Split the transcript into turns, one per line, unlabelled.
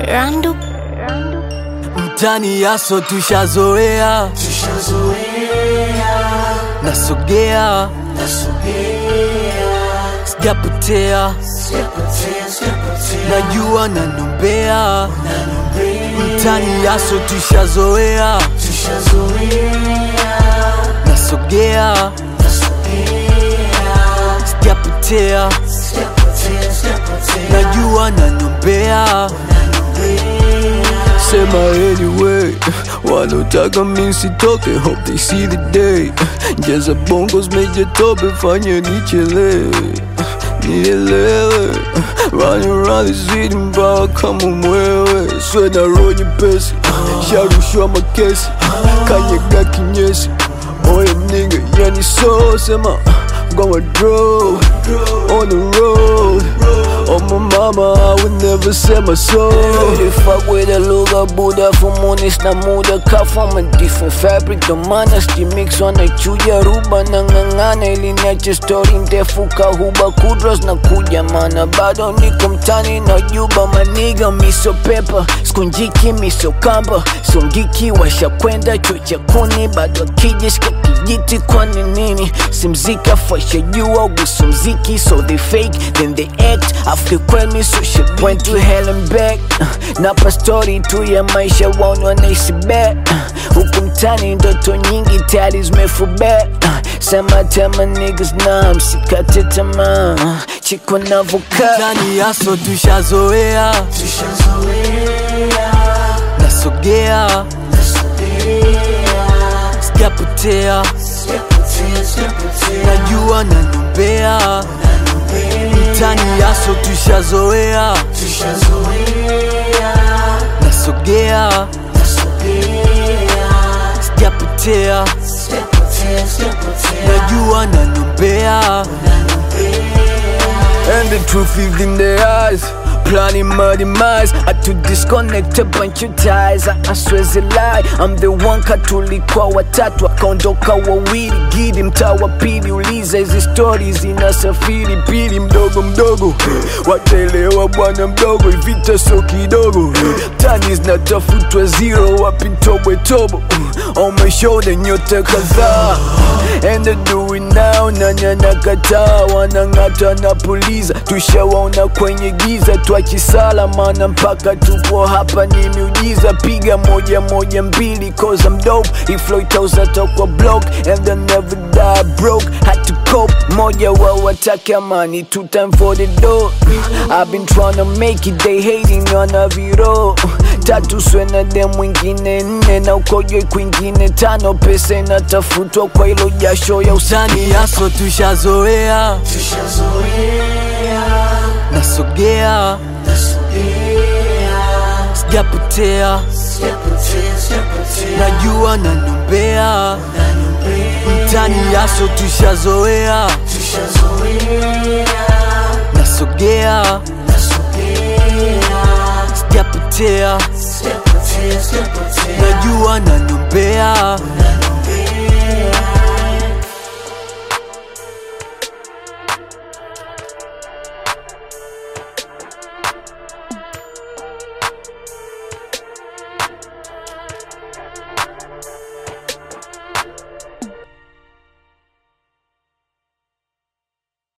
Randu
mtani yaso tushazoea, nasogea, sijapotea, najua nanombea, mtani yaso tushazoea, nasogea, sijapotea, najua nanombea Sema anyway, wanotaka mi sitoke, hope they see the day. Jaza bongos meje tope, fanya nichelewe, nielewe. Running around the city mpaka kama mwewe, sweda roho nyepesi, sharushwa makesi, kanyaga kinyesi. Oye nigga, yani so sema, gonna draw on the road. Oh my mama, I would never sell my soul.
They fuck with a lugha buda fumunis na muda ka from a different fabric ndo maana stimix wanaichuja ruba na ng'ang'ana ili niache story ndefu kahuba kudros na kuja mana bado niko mtani na juba maniga miso pepa skunjiki miso kamba sungiki washakwenda chocha kuni bado akijishika kijiti kwani nini simzika fasha jua wiso mziki so they fake then they act after kweli so shit went to hell and back napa story tu ya maisha waoni wanaishi bet huku mtani ndoto nyingi tayari zimefubet sema tema niggas na msikate tamaa chiko navokaa
Mtani yaso tushazoea, nasogea, sijapotea, najua nanombea, mtani yaso tushazoea, nasogea, sijapotea, najua nanombea.
And the truth is in their eyes Planning my demise I to disconnect a bunch of ties I, I swear it's a lie I'm the one katulikuwa watatu akaondoka wawili gidi mtaa wa pili uliza hizi stori zinasafiri pili mdogo mdogo wataelewa bwana mdogo ivita so kidogo tani zinatafutwa zero wapi tobwe tobo on my shoulder nyota kadhaa and they do it now nanya nakataa wanang'ata na puliza tushawaona kwenye giza twachisala mana mpaka tupo hapa ni miujiza piga moja moja mbili cause I'm dope iflow itauzata kwa block and they never die broke had to cope moja wa watake amani two time for the door I've been trying to make it they hating on a viro tatu swena de mwingine nne na ukojoi kwingine tano pesa inatafutwa kwa hilo jasho ya usani
Mtani yaso tushazoea, nasogea, sijapotea, najua nanombea, mtani yaso tushazoea, nasogea, sijapotea, najua nanombea.